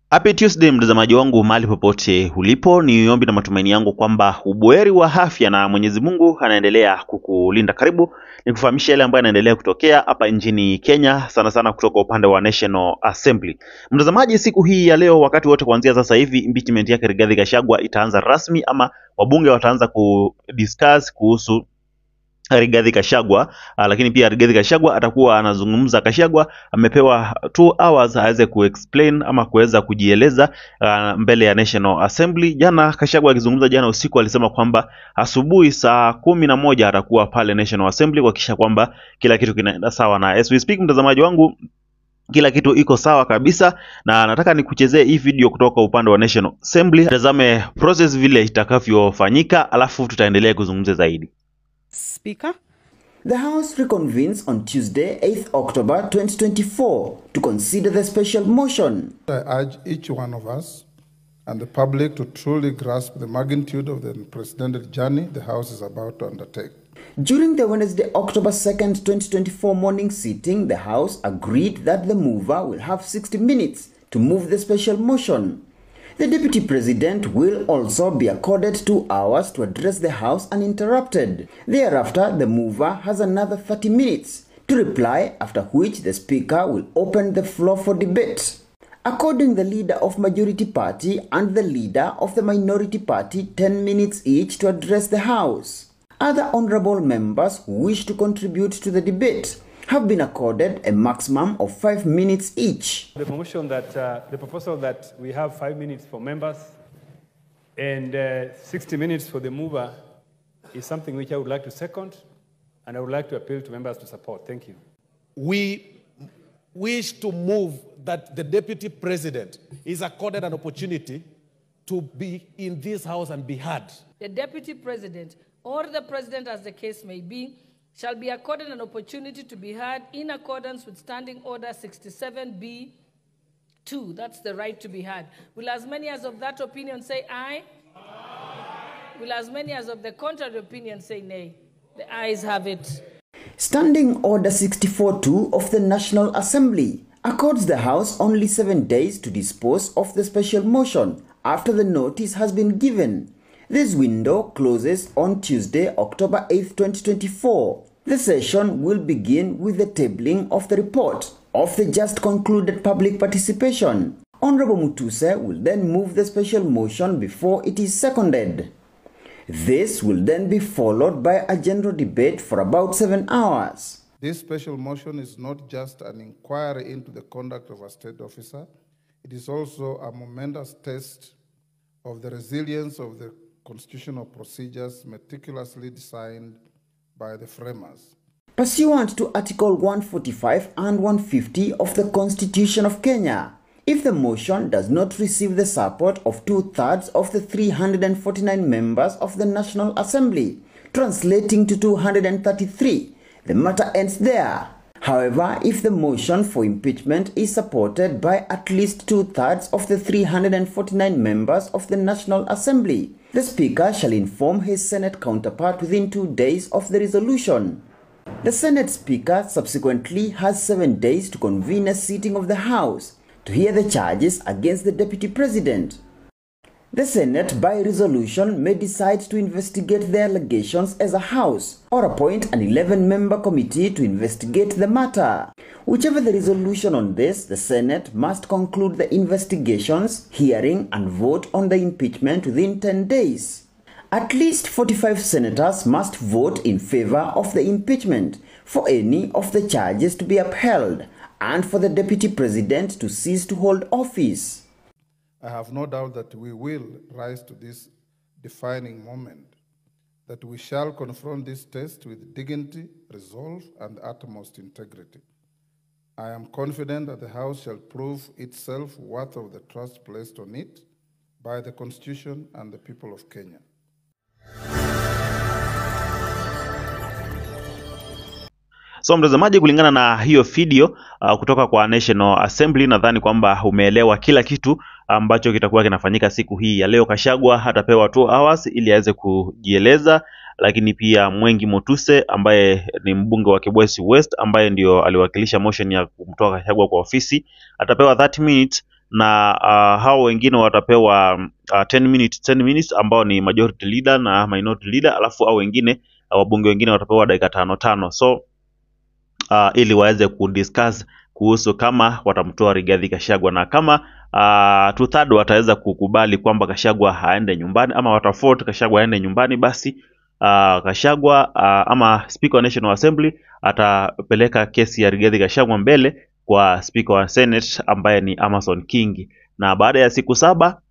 Happy Tuesday mtazamaji wangu mahali popote ulipo, ni ombi na matumaini yangu kwamba ubuheri wa afya na Mwenyezi Mungu anaendelea kukulinda. Karibu nikufahamisha yale ambayo yanaendelea kutokea hapa nchini Kenya, sana sana kutoka upande wa National Assembly. Mtazamaji, siku hii ya leo, wakati wote kuanzia sasa hivi, impeachment yake Rigathi Gachagua itaanza rasmi, ama wabunge wataanza kudiscuss kuhusu Rigathi Gachagua. Uh, lakini pia Rigathi Gachagua atakuwa anazungumza. Gachagua amepewa 2 hours aweze kuexplain ama kuweza kujieleza uh, mbele ya National Assembly. Jana Gachagua akizungumza jana usiku alisema kwamba asubuhi saa kumi na moja atakuwa pale National Assembly kuhakikisha kwamba kila kitu kinaenda sawa, na as we speak, mtazamaji wangu kila kitu iko sawa kabisa, na nataka nikuchezee hii video kutoka upande wa National Assembly. Tazame process vile itakavyofanyika, alafu tutaendelea kuzungumza zaidi. Speaker, The House reconvenes on Tuesday, 8th October 2024 to consider the special motion. I urge each one of us and the public to truly grasp the magnitude of the unprecedented journey the House is about to undertake. During the Wednesday, October 2nd, 2024 morning sitting, the House agreed that the mover will have 60 minutes to move the special motion. The Deputy President will also be accorded two hours to address the House uninterrupted. Thereafter, the mover has another 30 minutes to reply, after which the Speaker will open the floor for debate. According the leader of Majority Party and the leader of the Minority Party, 10 minutes each to address the House. Other honorable members who wish to contribute to the debate have been accorded a maximum of 5 minutes each. The promotion that, uh, the proposal that we have five minutes for members and uh, 60 minutes for the mover is something which I would like to second, and I would like to appeal to members to support. Thank you. we wish to move that the deputy president is accorded an opportunity to be in this house and be heard. The deputy president or the president, as the case may be, shall be accorded an opportunity to be heard in accordance with Standing Order 67B 2. That's the right to be heard. Will as many as of that opinion say aye? Will as many as of the contrary opinion say nay? The ayes have it. Standing Order 64.2 of the National Assembly accords the House only seven days to dispose of the special motion after the notice has been given. This window closes on Tuesday, October 8, 2024. The session will begin with the tabling of the report of the just concluded public participation. Honorable Mutuse will then move the special motion before it is seconded. This will then be followed by a general debate for about seven hours. This special motion is not just an inquiry into the conduct of a state officer, it is also a momentous test of the resilience of the constitutional procedures meticulously designed by the framers. Pursuant to Article 145 and 150 of the Constitution of Kenya, if the motion does not receive the support of two thirds of the 349 members of the National Assembly, translating to 233, the matter ends there. However, if the motion for impeachment is supported by at least two thirds of the 349 members of the National Assembly, the Speaker shall inform his Senate counterpart within two days of the resolution. The Senate Speaker subsequently has seven days to convene a sitting of the House to hear the charges against the Deputy President. The Senate, by resolution, may decide to investigate the allegations as a House or appoint an 11 member committee to investigate the matter. Whichever the resolution on this, the Senate must conclude the investigations, hearing, and vote on the impeachment within 10 days. At least 45 senators must vote in favor of the impeachment for any of the charges to be upheld and for the deputy president to cease to hold office. I have no doubt that we will rise to this defining moment, that we shall confront this test with dignity, resolve, and utmost integrity. I am confident that the House shall prove itself worth of the trust placed on it by the Constitution and the people of Kenya. So mtazamaji, kulingana na hiyo video uh, kutoka kwa National Assembly, nadhani kwamba umeelewa kila kitu ambacho kitakuwa kinafanyika siku hii ya leo. Kashagwa atapewa 2 hours ili aweze kujieleza, lakini pia Mwengi Motuse ambaye ni mbunge wa Kibwezi West ambaye ndio aliwakilisha motion ya kumtoa Kashagwa kwa ofisi atapewa 30 minutes na uh, hao wengine watapewa uh, 10 minutes 10 minutes ambao ni majority leader na minority leader, alafu hao wengine uh, wabunge wengine watapewa dakika tano tano so uh, ili waweze kudiscuss kuhusu kama watamtoa Rigathi Gachagua na kama uh, two third wataweza kukubali kwamba Gachagua aende nyumbani ama watavote Gachagua aende nyumbani, basi uh, Gachagua uh, ama Speaker wa National Assembly atapeleka kesi ya Rigathi Gachagua mbele kwa Speaker wa Senate ambaye ni Amason Kingi, na baada ya siku saba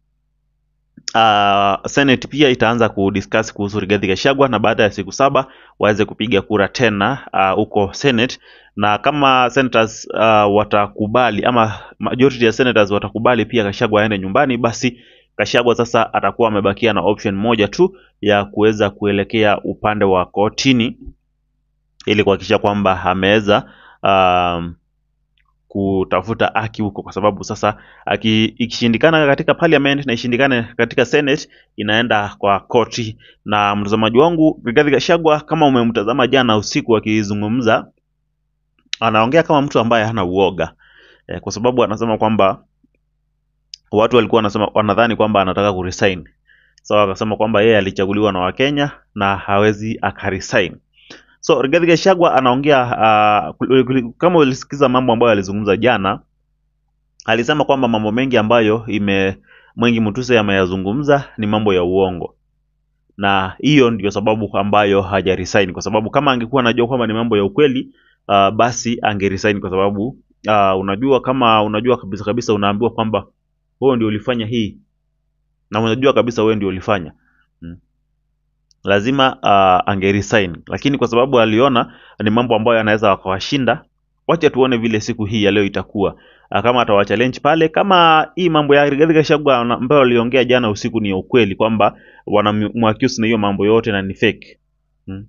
uh, Senate pia itaanza kudiscuss kuhusu Rigathi Gachagua na baada ya siku saba waweze kupiga kura tena huko uh, Senate na kama senators uh, watakubali ama majority ya senators watakubali pia Gachagua aende nyumbani, basi Gachagua sasa atakuwa amebakia na option moja tu ya kuweza kuelekea upande wa kotini ili kuhakikisha kwamba ameweza um, kutafuta haki huko, kwa sababu sasa aki, ikishindikana katika parliament na ishindikane katika senate inaenda kwa koti. Na mtazamaji wangu, Rigathi Gachagua kama umemtazama jana usiku akizungumza, anaongea kama mtu ambaye hana uoga e, kwa sababu anasema kwamba watu walikuwa wanasema wanadhani kwamba anataka kuresign. So akasema kwamba yeye alichaguliwa na Wakenya na hawezi akaresign. So Rigathi Gachagua anaongea uh, kama ulisikiza mambo ambayo alizungumza jana, alisema kwamba mambo mengi ambayo ime Mwengi Mutuse ameyazungumza ni mambo ya uongo, na hiyo ndio sababu ambayo hajaresign, kwa sababu kama angekuwa anajua kwamba ni mambo ya ukweli uh, basi angeresign, kwa sababu uh, unajua kama unajua kabisa kabisa unaambiwa kwamba wewe ndio ulifanya hii na unajua kabisa wewe ndio ulifanya hmm lazima uh, angeresign, lakini kwa sababu aliona ni mambo ambayo anaweza wakawashinda, wacha tuone vile siku hii ya leo itakuwa uh, kama atawachallenge pale, kama hii mambo ya Rigathi Gachagua ambayo aliongea jana usiku ni ya ukweli, kwamba wanamwaccuse na hiyo mambo yote na ni fake hmm.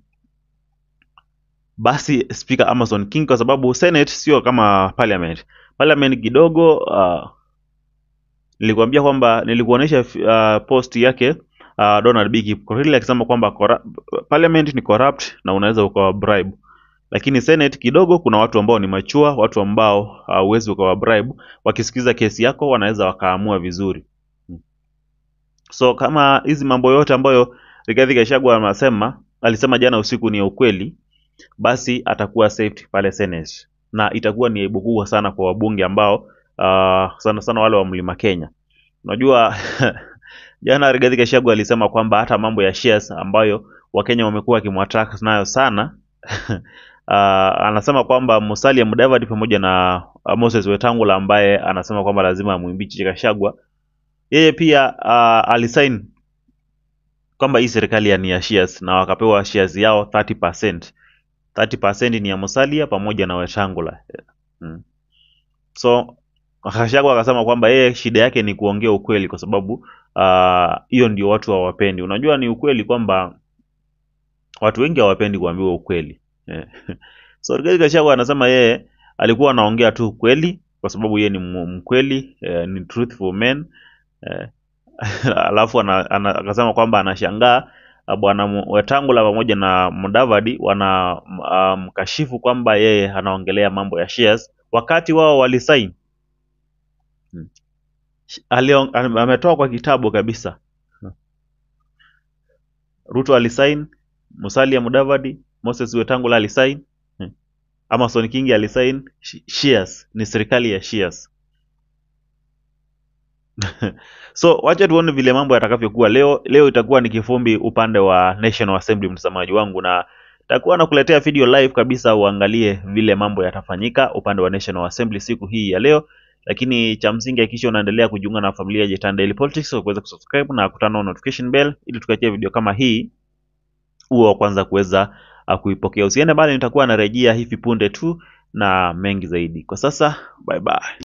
Basi Speaker Amason King, kwa sababu Senate sio kama parliament. Parliament kidogo uh, nilikwambia kwamba nilikuonesha uh, post yake uh, Donald B. Kipkorir akisema kwamba parliament ni corrupt na unaweza ukawa bribe, lakini senate kidogo kuna watu ambao ni machua, watu ambao hauwezi uh, ukawa bribe. Wakisikiza kesi yako wanaweza wakaamua vizuri. So kama hizi mambo yote ambayo Rigathi Gachagua anasema alisema jana usiku ni ya ukweli, basi atakuwa saved pale senate, na itakuwa ni aibu kubwa sana kwa wabunge ambao uh, sana sana wale wa Mlima Kenya. Unajua Jana Rigathi Gachagua alisema kwamba hata mambo ya shares ambayo Wakenya wamekuwa wakimwattack nayo sana uh, anasema kwamba Musalia Mudavadi pamoja na uh, Moses Wetangula ambaye anasema kwamba lazima amwimbichi Gachagua, yeye pia uh, alisign kwamba hii serikali ni ya shares na wakapewa shares yao 30%. 30% ni ya Musalia pamoja na Wetangula hmm. So Gachagua akasema kwamba yeye shida yake ni kuongea ukweli kwa sababu hiyo uh, ndio watu hawapendi. Unajua ni ukweli kwamba watu wengi hawapendi kuambiwa ukweli yeah. So Rigathi Gachagua anasema yeye alikuwa anaongea tu ukweli kwa sababu yeye ni mkweli eh, ni truthful man eh, alafu akasema kwamba anashangaa bwana Wetangula pamoja na Mudavadi wana mkashifu um, kwamba yeye anaongelea mambo ya shares wakati wao walisaini hmm. Ametoa kwa kitabu kabisa. Ruto alisign, Musalia Mudavadi, Moses Wetangula alisign, Amason Kingi alisign. Shares ni serikali ya shares. So wacha tuone vile mambo yatakavyokuwa leo. Leo itakuwa ni kifumbi upande wa National Assembly, mtazamaji wangu, na takuwa nakuletea video live kabisa, uangalie vile mambo yatafanyika upande wa National Assembly siku hii ya leo lakini cha msingi hakikisha unaendelea kujiunga na familia ya Jetan Daily Politics kwa kuweza kusubscribe na kutana na notification bell ili tukiachia video kama hii uwe wa kwanza kuweza uh, kuipokea. Usiende mbali, nitakuwa narejea hivi punde tu na mengi zaidi. Kwa sasa, bye bye.